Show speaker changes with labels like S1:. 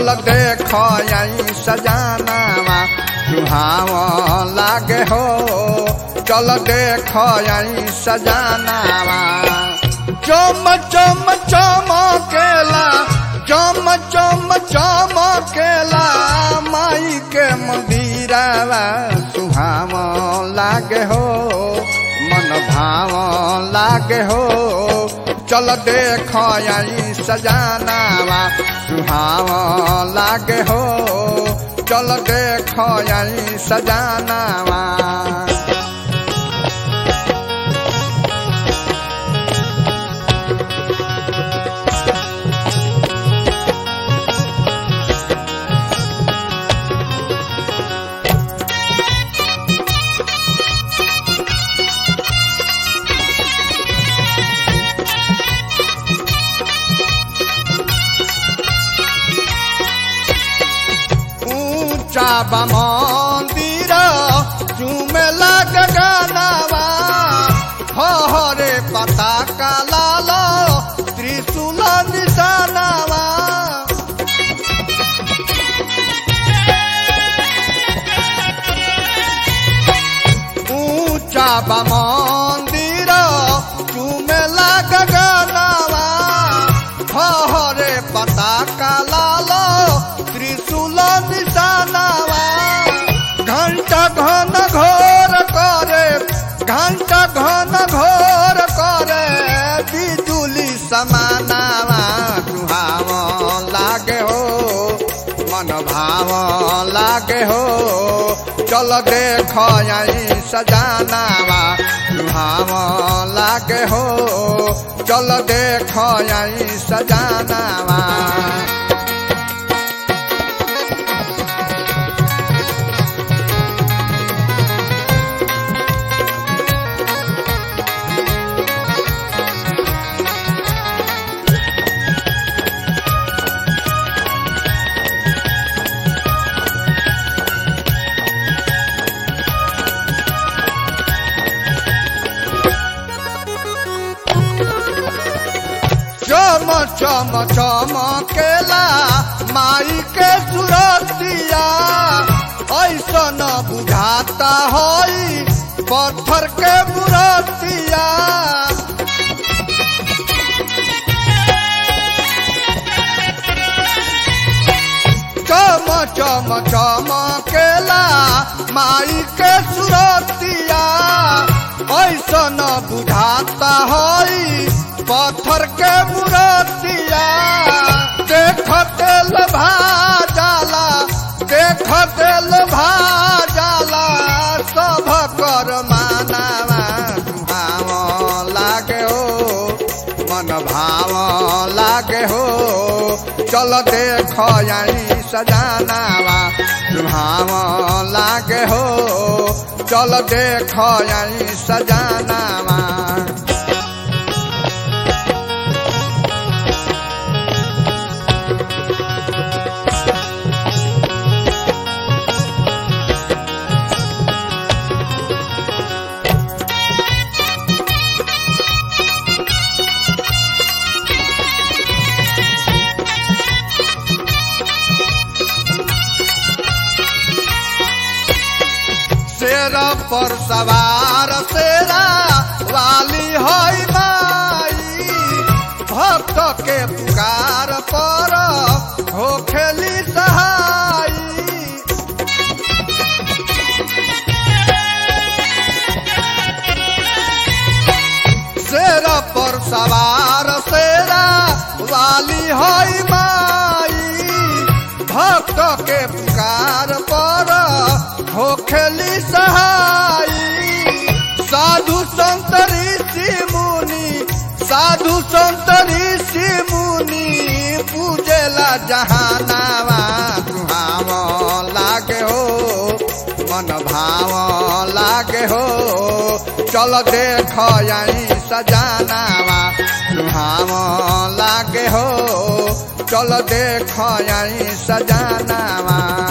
S1: चल देख आई सजानावा सुहाव लागे हो चल देख आई सजानावा चम चम चमकेला चम चम चमकेला माई के मंदिरवा सुहाव लागे हो मन भाव लागे हो चल देख आई सजानावा सुहाव लागे हो चल देख आई सजानावा ऊंचा बा मंदिर चूमे लग गानावा हरे पता का लाल त्रिशूल निशानावा ऊंचा बा मंदिर चूमे लग गानावा हरे पता का लाल त्रिशूल निशानावा घंटा घन घोर करे घंटा घन घोर करे बिजुली समानावा सुहाव लागे हो मन भाव लागे हो चल देख आई सजानावा सुहाव लागे हो चल देख आई सजानावा चम चम चमकेला माई के सुरतिया ऐसन बुझाता हई पत्थर के मुरतिया चम चम चमकेला माई के सुरतिया ऐसन बुझाता हई पत्थर के मुरतिया देख तेल भाजाला देख तेल भाजाला सब कर मानावा भाव लागे हो मन भाव लागे हो चल देख आई सजानावा भाव लागे हो चल देख आई सजानावा शेरा पर सवार शेरा वाली हई माई भक्त के पुकार पर हो खेली सहाई शेरा पर सवार शेरा वाली हई माई भक्त के पुकार पर हो खेली सहाई साधु संत ऋषि मुनि साधु संत ऋषि मुनि पूजेला जहानावा सुहाव लागे हो मन भाव लागे हो चल देख आई सजानावा सुहाव लागे हो चल देख आई सजानावा